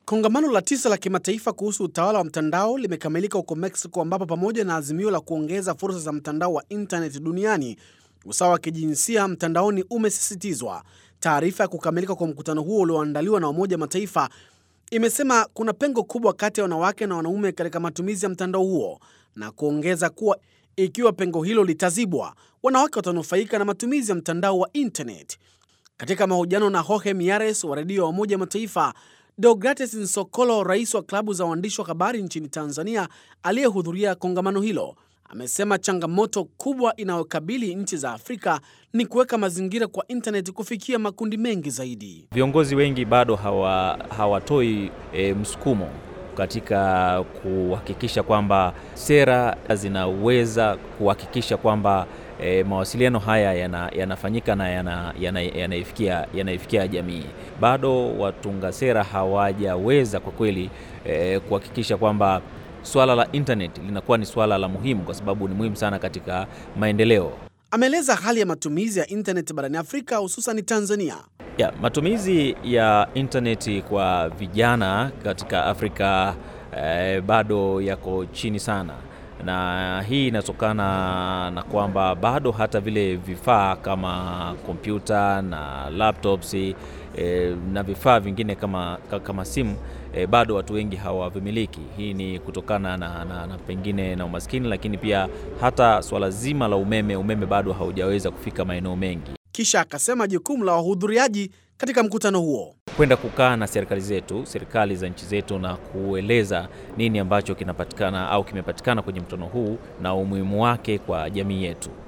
Kongamano la tisa la kimataifa kuhusu utawala wa mtandao limekamilika huko Mexico, ambapo pamoja na azimio la kuongeza fursa za mtandao wa intaneti duniani, usawa wa kijinsia mtandaoni umesisitizwa. Taarifa ya kukamilika kwa mkutano huo ulioandaliwa na Umoja wa Mataifa imesema kuna pengo kubwa kati ya wanawake na wanaume katika matumizi ya mtandao huo na kuongeza kuwa ikiwa pengo hilo litazibwa, wanawake watanufaika na matumizi ya mtandao wa intaneti. Katika mahojiano na Jorge Miares wa redio ya Umoja wa Mataifa, Deogrates Nsokolo, rais wa klabu za waandishi wa habari nchini Tanzania aliyehudhuria kongamano hilo, amesema changamoto kubwa inayokabili nchi za Afrika ni kuweka mazingira kwa intaneti kufikia makundi mengi zaidi. Viongozi wengi bado hawa, hawatoi e, msukumo katika kuhakikisha kwamba sera zinaweza kuhakikisha kwamba e, mawasiliano haya yanafanyika yana na yanaifikia yana yana jamii. Bado watunga sera hawajaweza kwa kweli e, kuhakikisha kwamba swala la internet linakuwa ni swala la muhimu, kwa sababu ni muhimu sana katika maendeleo. Ameeleza hali ya matumizi ya intaneti barani Afrika hususan Tanzania. Ya, matumizi ya intaneti kwa vijana katika Afrika eh, bado yako chini sana, na hii inatokana na kwamba bado hata vile vifaa kama kompyuta na laptops eh, na vifaa vingine kama, kama simu eh, bado watu wengi hawavimiliki. Hii ni kutokana na, na, na pengine na umaskini, lakini pia hata swala zima la umeme, umeme bado haujaweza kufika maeneo mengi. Kisha akasema jukumu la wahudhuriaji katika mkutano huo kwenda kukaa na serikali zetu, serikali za nchi zetu, na kueleza nini ambacho kinapatikana au kimepatikana kwenye mkutano huu na umuhimu wake kwa jamii yetu.